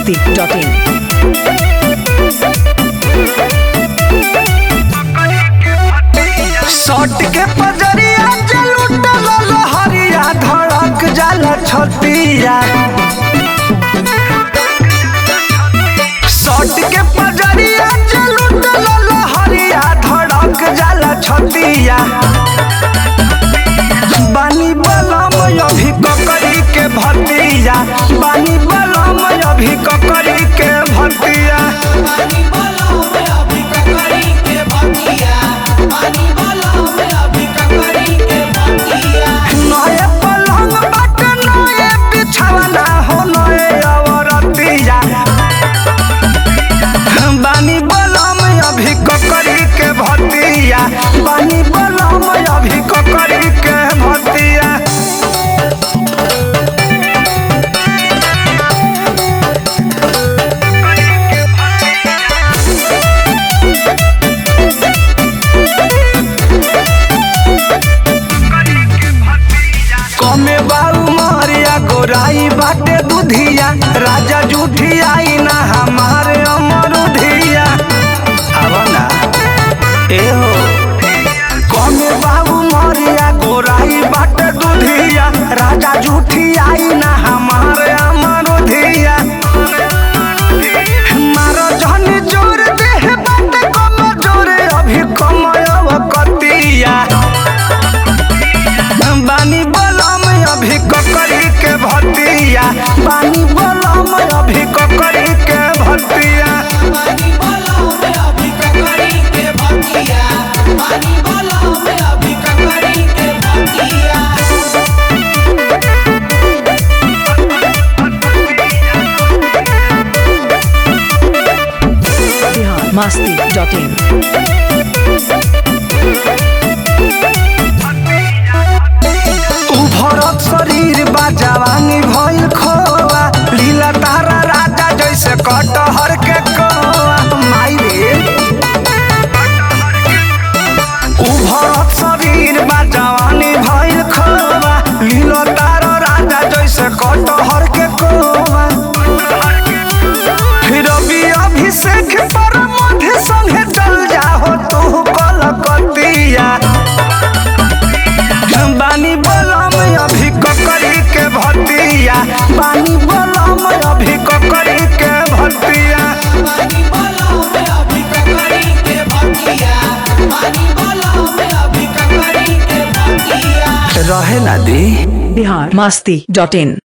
masti.in. सट के पजरिया जलुटल लहरिया धड़क जाला छतिया सट के पजरिया जलुटल लहरिया धड़क जाला छतिया बानी बलम अभी ककरी के भतिया बानी बलम अभी ककरी के भतिया नए पलंग बाटे नए बिछावना हो नए अवरतिया बानी बलम अभी ककरी के भतिया बानी बलम अभी ककरी के भतिया कमे बाऊ मारिया गोराई बाटे दुधिया राजा जूठियाई ना हमारे अमरुधिया आवा ना ए हो कमे बाबू मारिया गोराई बाटे दुधिया राजा जूठियाई ना हमारे अमरुधिया मारो जहनी जोर देह बाटे कम जोरे अभी कमयव कतिया बानी बलम अभी ककरी के भतिया बानी बलम अभी ककरी के भतिया Bihar masti.in. उभरत शरीर बा जवानी भइल खोआ लीला तारा राजा जैसे कटहर के कोआ माई रे उभरत शरीर बा जवानी भइल खोआ लीला तारा राजा जैसे कटहर के कोआ फिर अभी अभिषेक पर मध्य संगे चल जाहो तू कलकतिया बानी बलम अभी ककरी के भतिया बानी बलम अभी ककरी के भतिया रहे ना दी Bihar masti.in.